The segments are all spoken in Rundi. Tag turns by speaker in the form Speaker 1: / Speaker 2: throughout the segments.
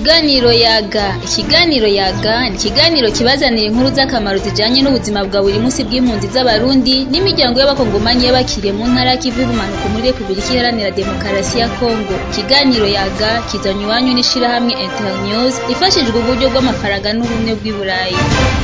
Speaker 1: Ikiganiro yaga ikiganiro yaga ni ikiganiro kibazanira inkuru z'akamaro zijanye n'ubuzima bwa buri munsi bw'impunzi z'abarundi n'imiryango y'abakongomanyi y'abakiriye mu ntara y'ikivu y'ubumanuko muri repubulika iharanira demokarasi ya kongo ikiganiro yaga kizanywe iwanyu n'ishirahamwe internews ifashijwe uburyo bw'amafaranga n'ubumwe bw'i burayi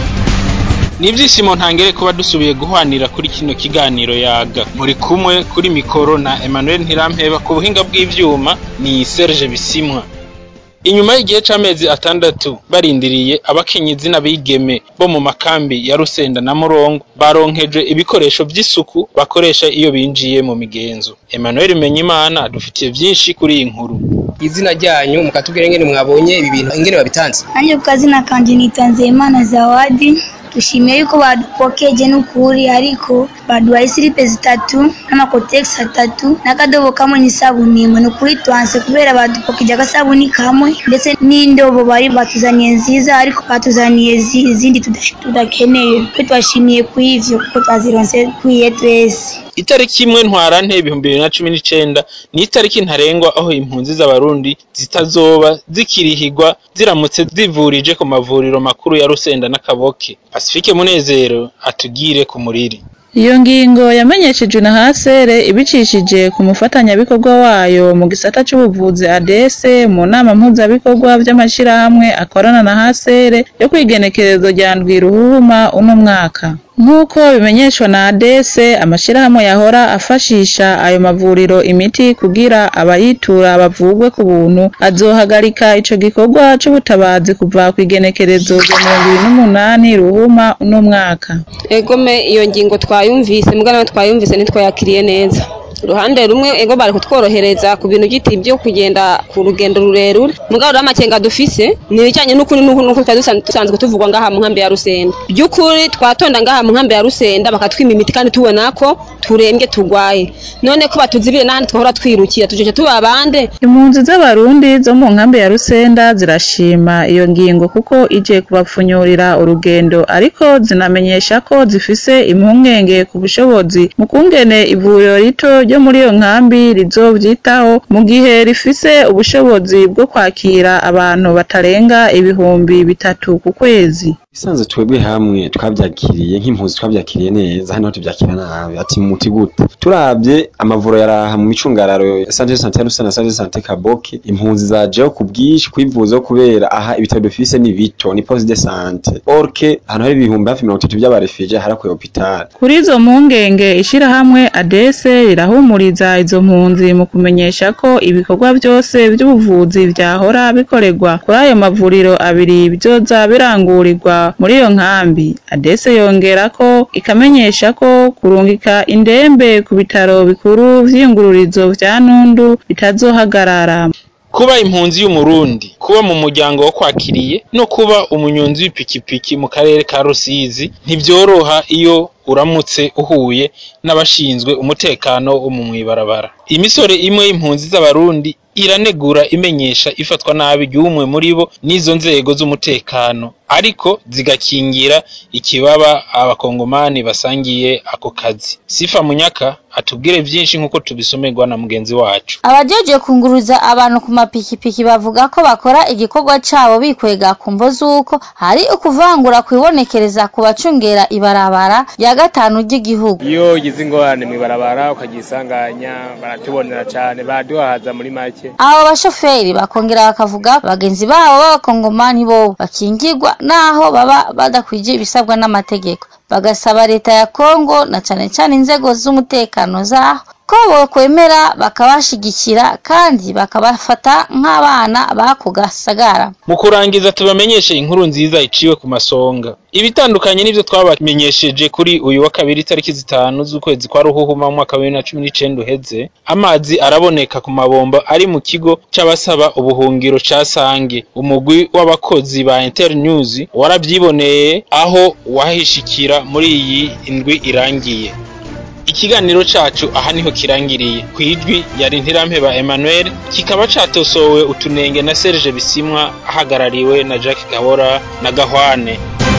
Speaker 2: ni ibyishimo ntangere kuba dusubiye guhwanira kuri kino kiganiro yaga muri kumwe kuri mikoro na Emmanuel Ntirampeba ku buhinga bw'ivyuma ni Serge Bisimwa inyuma y'igihe c'amezi atandatu barindiriye abakenyezi n'abigeme bo mu makambi ya Rusenda na Murongo baronkejwe ibikoresho vy'isuku bakoresha iyo binjiye mu migenzo Emmanuel Menyimana adufitiye vyinshi kuri iyi nkuru
Speaker 3: izina ryanyu mukatubwira ingene mwabonye ibi bintu ingene babitanze
Speaker 4: Nanjye ku kazina kanje nitanze Imana Zawadi dushimiye yuko badupokeje n'ukuri ariko baduhaye silipe zitatu n'amakotegisi atatu n'akadobo kamwe n'isabuni imwe ni ukuri twanse kubera badupokeje agasabuni kamwe ndetse n'indobo bari batuzaniye nziza ariko batuzaniye zi- izindi tudash- tudakeneye twe twashimiye ku ivyo kuko twazironse kwiye twese
Speaker 2: itariki imwe ntwarante ibihumbi bibiri na cumi n'icenda ni itariki ntarengwa aho impunzi z'abarundi zitazoba zikirihigwa ziramutse zivurije ku mavuriro makuru ya Rusenda n'Akaboke Pacifique Munezero atugire ku muriri
Speaker 5: Iyo ngingo yamenyeshejwe na Hasere ibicishije ku mufatanyabikorwa wayo mu gisata c'ubuvuzi ADS mu nama mpuzabikorwa vy'amashirahamwe akorana na Hasere yo kwigenekerezo rya ndwi ruhuma uno mwaka. Nk'uko bimenyeshwa na ADS, amashirahamwe yahora afashisha ayo mavuriro imiti kugira abayitura bavugwe ku buntu, azohagarika ico gikorwa c'ubutabazi kuva kw'igenekerezo rya mirongo ibiri n'umunani ruhuma uno mwaka.
Speaker 6: egome iyo ngingo twayumvise mugana nayo twayumvise ntitwayakiriye neza uruhande rumwe ego bari kutworohereza ku bintu giti byo kugenda ku rugendo rurerure mugabo rero amakenga dufise ni ibijyanye n'ukuri n'uku n'uku twari dusan- dusanzwe tuvugwa ngaha mu nkambi ya rusenda by'ukuri twatonda ngaha mu nkambi ya rusenda bakatwima imiti kandi tubona ko turembye turwaye none ko batuzibire n'ahandi twahora twirukira tujeje tuba abande
Speaker 5: Impunzi z'abarundi zo mu nkambi ya Rusenda zirashima iyo ngingo kuko ije kubapfunyurira urugendo ariko zinamenyesha ko zifise impungenge ku bushobozi mu kungene ivuriro rito ryo muri iyo nkambi rizovyitaho mu gihe rifise ubushobozi bwo kwakira abantu batarenga ibihumbi bitatu ku kwezi.
Speaker 7: Isanze twebwe hamwe twavyakiriye nk'impunzi twavyakiriye neza hano tuvyakira nabi ati muti gute turavye amavuro yaraha mu micungararo ya Santé Santé ya Rusana na Santé Santé Kaboke impunzi zajeho ku bwinshi kwivuzaho kubera aha ibitaro dufise ni bito ni poste de santé orke ahantu hari ibihumbi hafi mirongo itatu vy'abarefugee harakuye hopital
Speaker 5: Kuri izo mpungenge ishirahamwe ADS rirahumuriza izo mpunzi mu kumenyesha ko ibikorwa vyose vy'ubuvuzi vyahora bikorerwa kuri ayo mavuriro abiri bizoza birangurirwa muri iyo nkambi. ADS yongera ko ikamenyesha ko kurungika indembe ku bitaro bikuru vy'iyungururizo vya Nundu bitazohagarara.
Speaker 2: kuba impunzi y'umurundi kuba mu muryango wo kwakiriye no kuba umunyonzi w'ipikipiki mu karere ka Rusizi ntivyoroha iyo uramutse uhuye n'abashinzwe umutekano wo mu mwibarabara imisore imwe y'impunzi z'abarundi iranegura imenyesha ifatwa nabi ry'umwe muri bo n'izo nzego z'umutekano ariko zigakingira ikibaba abakongomani basangiye ako kazi sifa munyaka atubwire vyinshi nk'uko tubisomerwa na mugenzi wacu
Speaker 8: abajeje kunguruza abantu ku mapikipiki bavuga ko bakora igikorwa cabo bikwega ku mvo z'uko hari ukuvangura kwibonekereza ku bacungera ibarabara rya gatanu ry'igihugu
Speaker 9: iyo ugize ingorane mw'ibarabara ukagisanganya baratubonera cane baraduhaza muri make
Speaker 8: abo bashoferi bakongera bakavuga bagenzi babo b'abakongomani bobo bakingirwa naho baba badakwije ibisabwa n'amategeko bagasaba leta ya Kongo na cane cane inzego z'umutekano zaho ko bokwemera bakabashigikira kandi bakabafata nk'abana bako gasagara
Speaker 2: mu kurangiza tubamenyeshe inkuru nziza iciwe ku masonga ibitandukanye n'ivyo twabamenyesheje kuri uyu wa kabiri tariki zitanu z'ukwezi kwa ruhuhuma mu mwaka wa bibiri na cumi n'icenda uheze amazi araboneka ku mabombo ari mu kigo c'abasaba ubuhungiro ca Sange umugwi w'abakozi ba Internews waravyiboneye aho wahishikira muri iyi indwi irangiye ikiganiro cacu aha niho kirangiriye kwijwi yari ntirampeba Emmanuel kikaba catosowe utunenge na Serge Bisimwa ahagarariwe na Jacques Gahora na Gahwane